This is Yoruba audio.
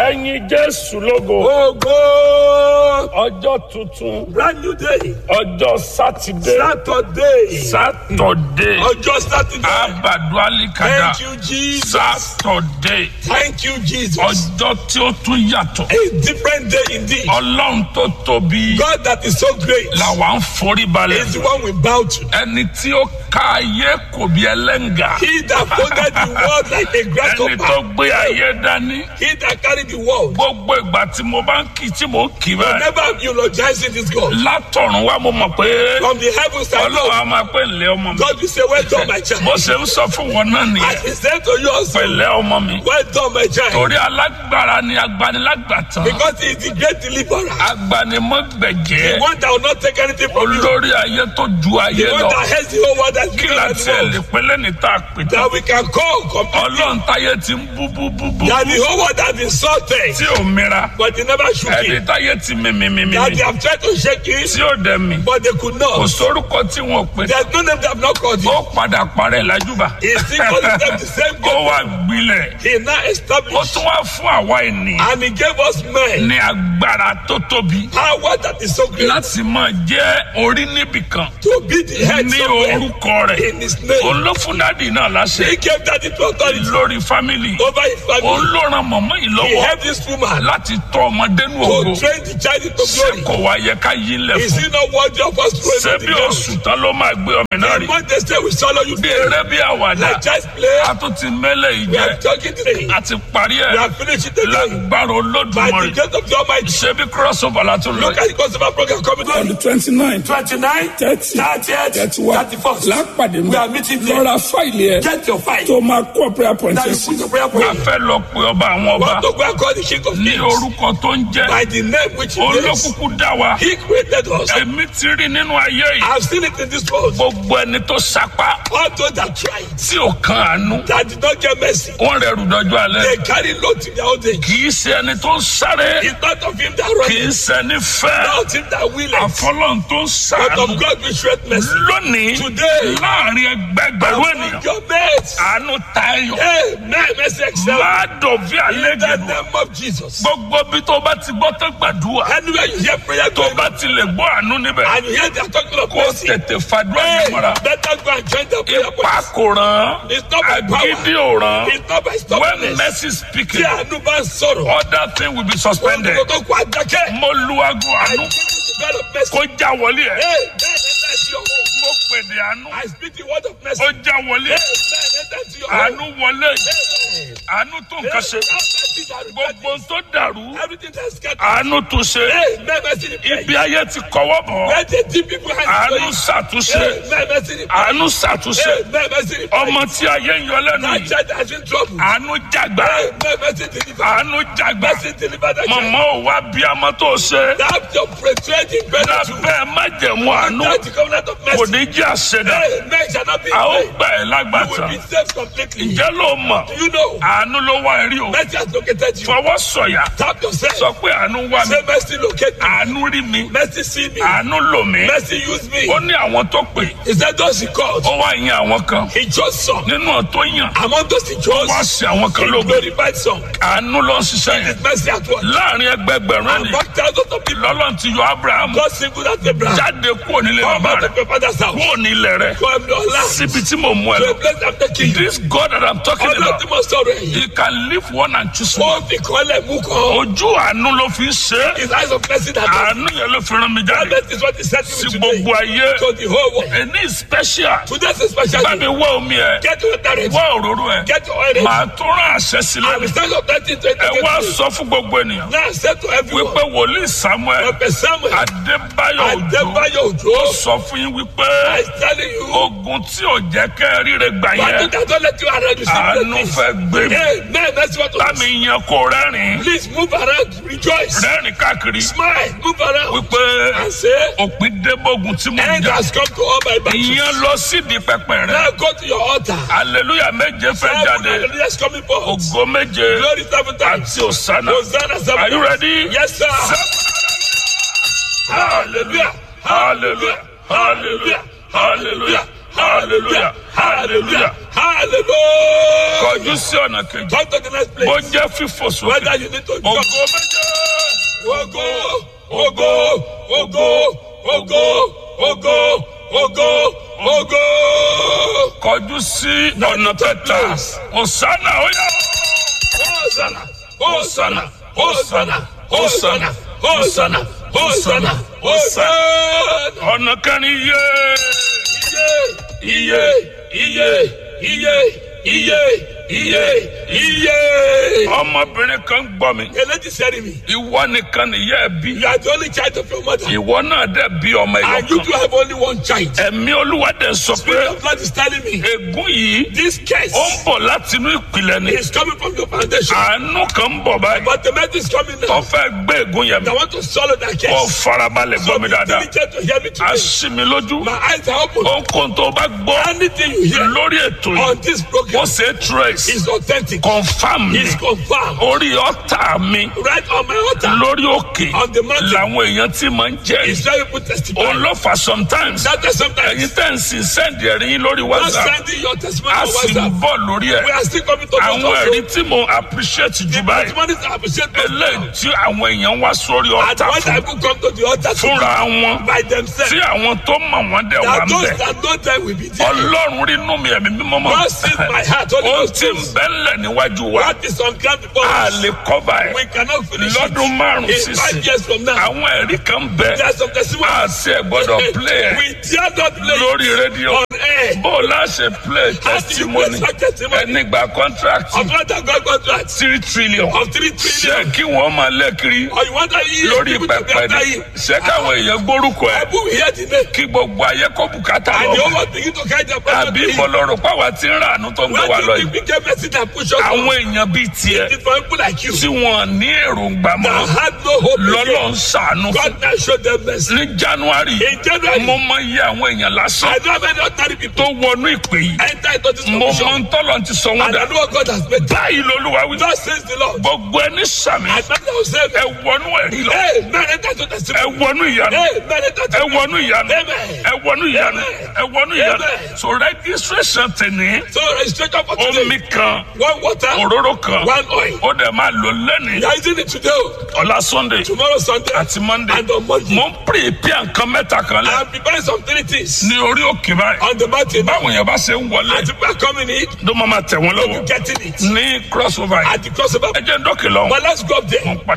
ẹ̀yin jésù lógo Ogo! ọjọ́ tuntun Brand new day. ọjọ́ sátidé Saturday. sátọ̀dé Ọjọ́ Saturday. abàdó alikada Thank you, Jesus. sátọ̀dé Thank you, Jesus. ọjọ́ tí ó tún yàtọ̀ A different day indeed. ọlọ́run tó tóbi God that is so great làwa ń forí balẹ̀ is the one we bow to. ẹni tí ó ka ayé kò bí ẹlẹ́ngà He that folded the world like a ẹni tó grasshopper. gbé ayé dání He that carried the world. gbogbo ìgbà tí mo bá ń kí tí mo ń kí báyìí Never eulogizing this God. látọ̀run wá mo mọ̀ pé From the heavens I ọlọ́run know. á máa pè ńlẹ́ ọmọ mi God will say, Well done, my child. bó ṣe ń sọ fún wọn náà As nìyẹn he said to you also, pẹ̀lẹ́ ọmọ mi Well done, my child. torí alágbára ni agbanilágbàtàn Because he is the great deliverer. agbanimọ̀gbẹ̀jẹ́ The one that will not take anything from you. olórí ayé tó ju ayé The one lọ that has the whole world as kí bigger la than tiẹ̀ the lè world. pẹ́lẹ́ ní tá a pè tán That we can call completely. ọlọ́run táyé ti ń bú bú bú bú That the whole world has insulted. tí ò mira But they never shook ẹni it. táyé ti mímímímí That they have tried to shake it. tí ò dẹ̀ mí But they could kò not. sórúkọ tí wọn ò pè There's no name that have not called ó it. padà parẹ́ lájúbà He still calls himself the same ó God. wá gbilẹ̀ He now ó established tún wá fún àwa ènìyàn and he gave us men ní agbára tó tóbi power that is so great láti máa jẹ́ orí níbìkan to be the head ní somewhere orúkọ rẹ̀ in his name. òun ló fún dádì náà láṣẹ He gave that into authority lórí fámìlì over his òun family. ló ran mọ̀mọ́ yìí He lọ́wọ́ helped this woman láti tọ́ ọmọdé nù to ògo train the child into ṣé glory. kò wá yẹ ká yí lẹ̀ Is fún he not worthy of us ṣé throwing bí the ground? oṣù tán ló máa gbé ọmọ náà The rí month they say we swallow you bí dead. eré bí àwàdà Like child's play, a tún ti mẹ́lẹ̀ yìí we jẹ́ are talking today. a ti parí We ẹ̀ are finishing today. lágbára By olódùmarè the grace of the Almighty. ṣé bí crossover la tún lọ Look at the consumer program coming on the on. twenty nine 29, thirty 30th, thirty one 31st. lápàdé We are meeting there. lọ́ra fáìlì ẹ̀ Get your fight. tó máa kó prayer point Now ẹ̀ you sí. put your prayer a point. fẹ́ lọ pe ọba àwọn ọba Want to go and call the King of ní Kings orúkọ tó ń jẹ́ by the name which he is. olókùkù dá wa He created us. èmi ti rí nínú ayé yìí I've seen it in this world. gbogbo ẹni tó sapá All those that tried, tí ò kan àánú that did not get mercy, wọn rẹrù dọjọ́ alẹ́ they carry load to their old age. kì í ṣe ẹni tó ń sáré It's not of him that kì í runs, ṣe ẹni fẹ́ not him that will it, àfọlọ́n tó ń but sàánú of God we shred mercy. lónìí Today, láàrin ẹgbẹgbẹ̀rún Among ènìyàn your mates, àánú tayọ Amen. Mercy excel. máa dọ̀bí In the àlejò name of Jesus. gbogbo bí tó bá ti gbọ́ tó gbàdúrà Anywhere you hear prayer tó going bá on, ti lè gbọ́ àánú níbẹ̀ and you hear they are talking of kó mercy, tètè fàdúrà hey, yẹn mọ́ra better go and join the prayer ipa point. kò ràn It's not by agídí power. ò ràn It's not by when stubbornness. mercy Tí speaking àánú bá ń sọ̀rọ̀, other thing will be suspended ohun tó kọ àdákẹ́. mo lu aago I àánú give you the word of mercy. kó já wọlé ẹ Hey, man, enter into your home. mo pèdè àánú I speak the word of mercy. ó já wọlé Hey, ẹ man, enter into your home. àánú wọlé Hey, àánú tó hey, nǹkan ṣe have mercy that gbogbo repent. tó dàrú Everything that's scattered. àánú tún ṣe Hey, man, mercy repent. ibi ayé ti kọwọ́ bọ̀ Where the deep people hands àánú going. ṣàtúnṣe Hey, man, mercy repent. àánú ṣàtúnṣe Hey, man, mercy repent. ọmọ tí ayé ń yọ lẹ́nu That yìí child has been troubled. àánú jàgbá Hey, man, mercy deliver. àánú jàgbá Mercy deliver that child. mọ̀mọ́ ò wá bí ọmọ tó ṣe That your betrayed better to. lábẹ́ májẹ̀mú àánú That the covenant of kò mercy. ní jẹ́ àṣẹdá Hey, man shall not be a ó afraid. gbà ẹ́ You will lágbàtà be saved completely. ǹjẹ́ ló mọ̀ Do you know? àánú ló wá rí o Mercy has located you. fọwọ́ sọ̀yà Tap yourself. sọ pé àánú wá mi Say mercy locate me. àánú rí mi Mercy see me. àánú lò mí Mercy use me. ó ní àwọn tó pè He said those he called. ó wá yan àwọn kan He chose some. nínú tó yàn Among those he chose, wá sí àwọn kan he lógo glorified some. àánú ló ń ṣiṣẹ́ yẹn His mercy at work. láàrin ẹgbẹgbẹ̀rún And ẹni back thousands of people. lọ́lọ́run ti yọ abraham God singled out Abraham. jáde kúrò nílé Come bàbá out rẹ̀ of your father's house. kúrò nílé rẹ̀ Come to Allah. síbi tí mo mú ẹ To lọ a place I'm taking you. this God that I'm talking Ọlọ́run about tí mo sọ̀rọ̀ ẹ̀yìn. he can leave one and choose one Ó fi kọ́lẹ̀ mú kan. ojú àánú ló fi ń ṣe é His eyes of mercy that does. àánú yẹn ló fi rán mi That jáde is what he said to sí me today. gbogbo ayé To the whole world. ẹni special Today's a special bá day. mi wá omi ẹ Get your direct. wá òróró ẹ Get your oil. màá tún rán àṣẹ sí I will lẹ́nu stand up that thing to ẹ wá educate you. sọ fún gbogbo ènìyàn Now say to everyone. wípé wòlíì samuel Prophet Samuel. adébáyọ̀ òjò Adébáyọ̀ ó Òjó. sọ fún yín wípé I telling you. ogun tí ò jẹ́ kẹ́ ẹ ríre gbà But yẹn that don't let you around. You see àánú the things. fẹ́ gbé mi Hey, man, that's what bá mi yan kó rẹ́rìn Please move around. Rejoice. rẹ́rìn káàkiri Smile. Move around. wípé And say, òpin débógun tí mo end jà has come to all my battles. ìyẹn lọ sídìí pẹpẹ rẹ Now go to your altar. hallelujah méje fẹ́ Seven jáde hallelujah is coming forth. ògo méje Glory seven times. àti òsánà Hosanna seven are you times. ready? Yes, sir. Hallelujah. hallelujah hallelujah hallelujah hallelujah hallelujah Hallelujah. kọjú sí ọ̀nà kejì Come to the next bó place. jẹ́ fífò sókè Whether you need to ògo jump. méje Ogo, ogo, ogo, ogo, ogo, ogo, ogo. kọjú sí ọ̀nà kẹta ọ̀sánà ó yá. Hosanna, Hosanna, Hosanna, Hosanna, Hosanna, Hosanna, Hosanna. ọ̀nà kẹrin yé Iye, iye, iye, iye, iye, iye. ọmọbìnrin kan gbọ́ mi A lady said to me, ìwọ nìkan nìyá ẹ bí you are the only child of your mother, ìwọ náà dẹ̀ bí ọmọ and you ẹ̀yọ do kan have only one child. ẹ̀mí olúwa dẹ̀ sọ pé Spirit of God is telling me, ègún yìí this case ó ń bọ̀ láti inú ìpìlẹ̀ ni is coming from your foundation, àánú kan ń bọ̀ báyìí but the message is coming tó now. fẹ́ gbé ègún yẹn mi I want to swallow that kó case. farabalẹ̀ So gbọ́ mi be dáadáa diligent to hear me a today. ṣí mi lójú My eyes are open. ohunkóhun tó bá gbọ́ Anything you hear lórí ètò yìí on this ó program ṣe é trace is authentic, confam mi is confirmed. orí ọ̀tá mi Right on my altar, lórí òkè on the mountain, làwọn èèyàn ti máa ń jẹ́rìí is very good testimony. òun ló fà sometimes That is sometimes ẹ̀yin tẹ́ ń sin sẹ́ǹdì ẹ̀rí yín lórí not whatsapp sending your testimony a on sì ń WhatsApp. bọ̀ lórí ẹ̀ We are still coming to àwọn God ẹ̀rí also. tí mo appreciate jù báyìí Testimonies are appreciated eléyìí tí àwọn èèyàn wá sórí And ọ̀tá when fún people come to the altar to fúnra wọn by themselves, tí àwọn tó mọ̀ wọ́n dẹ̀ wà that ń those bẹ̀ that know them will be there. ọlọ́run rí inú mi ẹ̀mí mímọ́ mọ́ God sees my heart. Holy ohun Ghost tí ń knows. bẹ́lẹ̀ níwájú wa What is on ground before a us, lè kọ́ba ẹ̀ we cannot finish lọ́dún it. márùn-ún In sísìn five years from now, àwọn ẹ̀rí kan bẹ̀ there are some a testimonies. sì ẹ̀ gbọ́dọ̀ play ẹ̀ We dare not play lórí rédíò on air. bó o láṣẹ play How do you testimony play such testimony? ẹni gba contract Of what I got contract three trillion of three ṣé trillion. kí wọ́n máa lẹ́kiri Or you want to hear lórí people to be pẹpẹ after ni you. ṣé káwọn èèyàn gbórúkọ ẹ People will hear the name. kí gbogbo ayé kó bùkátà And the lọ whole world begin to carry their pressure àbí to him. ìbọlọrọ pàwọ́ tí ń rà àánú tó ń gbé wa Where lọ do you yìí think get message and push us àwọn on? èèyàn bíi tiẹ̀ It's for people like you tí wọ́n ní èròǹgbà mọ́ that had no hope lọ́lọ́ ń again. ṣàánú fún God now showed them mercy. ní january In January, mo mọ iye àwọn èèyàn lásán I know how many ordinary tó people wọnú ìpè yìí enter into this mo mọ condition. ń tọ́lọ̀ ti sọ wọ́n And dà I know what God has made. báyìí lolúwa wí Thus says the Lord. gbogbo ẹni sàmì I know that say, ẹ wọnú ẹ̀rí lọ Hey, man, enter to ẹ testimony. wọnú ìyanu Hey, man, enter ẹ to wọnú ìyanu Amen. ẹ wọnú ìyanu ẹ wọnú ìyanu Amen. so registration tẹ̀lé So registration for omi today. kan One water, òróró kan one oil. ó dẹ̀ máa lò lẹ́nìí You are using it today, ọ̀la sunday tomorrow Sunday, àti monday and on Monday. mo ń prepare nǹkan mẹ́ta kan lẹ́ I am preparing some three things ní orí òkè báyìí on the mountain. báwọn yẹn bá ṣe ń wọlé As people are coming in, ló máa ma tẹ̀ wọ́n lọ́wọ́ getting it ní crossover yìí at the crossover. ẹ jẹ́ ń dọ́kì lọ́wọ́ But let's go up there. mo ń padà.